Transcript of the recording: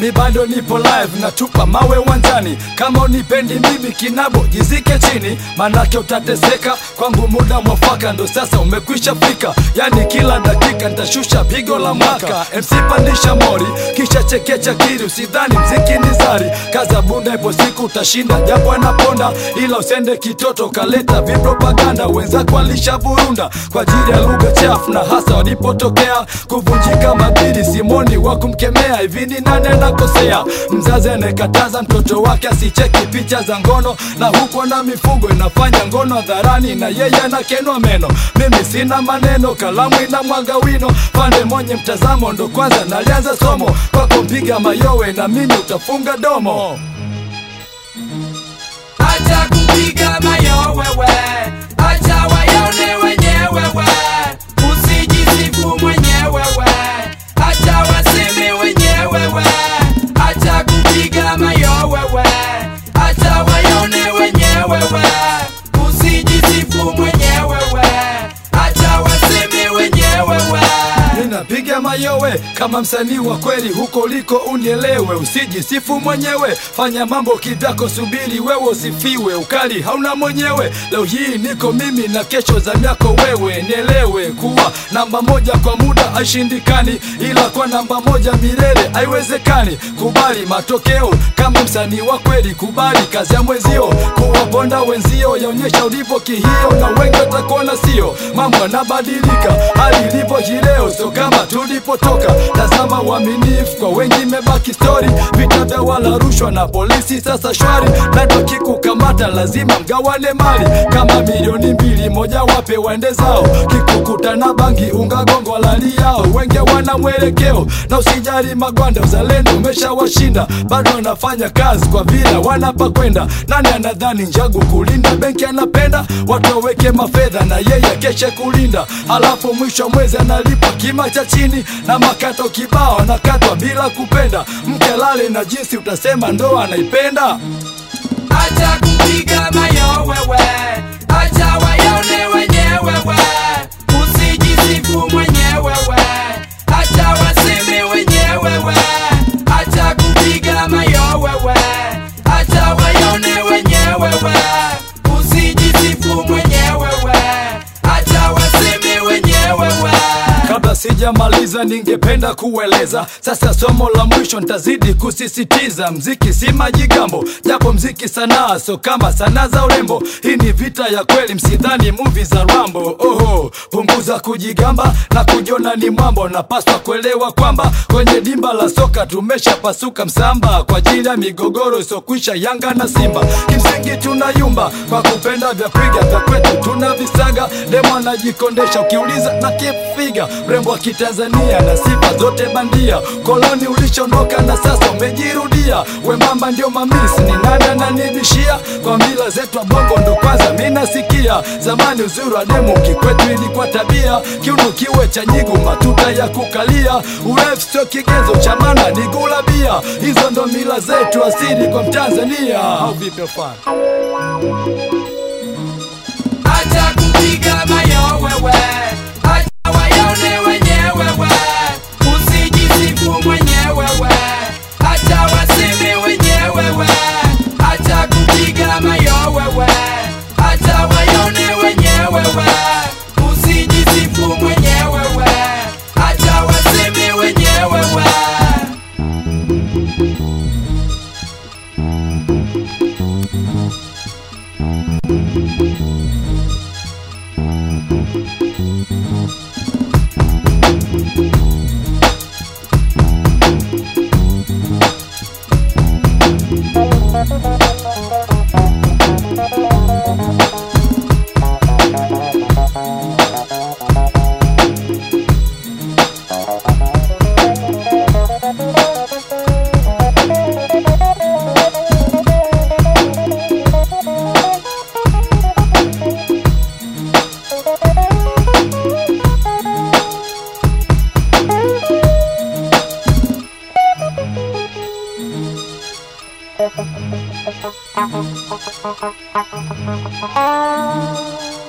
mi bado nipo live natupa mawe uwanjani kama unipendi mimi kinabo jizike chini manake utateseka kwangu muda mwafaka ndo sasa umekwisha fika yani kila dakika nitashusha pigo la mwaka mc pandisha mori kisha chekecha kiri usidhani mziki ni zari kaza bunda ipo siku utashinda japo anaponda ila usende kitoto kaleta vipropaganda wenzako alishavurunda kwa ajili ya lugha chafu na hasa walipotokea kuvunjika madili simoni wa kumkemea hivi ni nane nakosea mzazi anayekataza mtoto wake asicheki picha za ngono na huko na mifugo inafanya ngono hadharani na yeye anakenwa meno mimi sina maneno kalamu ina mwaga wino pande mwenye mtazamo ndo kwanza nalianza somo kwako mpiga mayowe na mimi utafunga domo acha kupiga mayowe we acha wayone wenyewe we usijisifu mwenyewe we acha waseme wenyewe we acha kupiga mayowe we acha wayone wenyewe we usijisifu mwenyewe we acha waseme wenyewe we ninapiga mayowe kama msanii wa kweli huko uliko unielewe usijisifu mwenyewe fanya mambo kivyako subiri wewe usifiwe ukali hauna mwenyewe leo hii niko mimi na kesho za myako wewe nielewe kuwa namba moja kwa muda haishindikani ila kwa namba moja milele haiwezekani kubali matokeo kama msanii wa kweli kubali kazi ya mwenzio kuwaponda wenzio yaonyesha ulivyo kihio na wengi watakuona sio mambo yanabadilika hali ilivyo hii leo sio kama tulipotoka tazama uaminifu kwa wengi imebaki stori vita vya wala rushwa na polisi sasa shwari nado kikukamata lazima mgawane mali kama milioni mbili moja wape waende zao kikukuta na bangi ungagongo lali yao wenge wana mwelekeo na usijali magwanda uzalendo umeshawashinda bado wanafanya kazi kwa vile wanapa kwenda nani anadhani njagu kulinda benki anapenda watu waweke mafedha na yeye keshe kulinda halafu mwisho wa mwezi analipa kima cha chini na makato kibao anakatwa bila kupenda mke lale na jinsi utasema ndoa anaipenda acha kupiga mayowe we acha wayone wenyewe we usijisifu mwenyewe we acha waseme wenyewe we acha kupiga mayowe we acha wayone wenyewe we usijisifu mwenyewe we acha waseme wenyewe we kabla sijamaliza ningependa kueleza sasa somo la mwisho nitazidi kusisitiza mziki si majigambo japo mziki sanaa so kama sanaa za urembo hii ni vita ya kweli msidhani muvi za rambo oho punguza kujigamba na kujiona ni mwambo napaswa kuelewa kwamba kwenye dimba la soka tumeshapasuka msamba kwa ajili ya migogoro isokwisha yanga na simba kimsingi tunayumba kwa kupenda vya piga vya kwetu tunavisaga demo anajikondesha ukiuliza na kipiga mrembo wa kitanzania na sifa zote bandia koloni ulichonoka na sasa umejirudia wembamba ndio mamisi ni nani ananibishia kwa mila zetu wa bongo ndo kwanza minasikia zamani uzuri wa demu kikwetu ilikuwa tabia kiuno kiwe cha nyigu matuta ya kukalia urefu sio kigezo cha maana ni gulabia hizo ndo mila zetu asili kwa mtanzania au vipi mfano acha kupiga mayowe we acha wayone wenyewe we usijisifu mwenyewe we acha waseme wenyewe we acha kupiga mayowe we acha wayone wenyewe we usijisifu mwenyewe we acha waseme wenyewe we Thank you.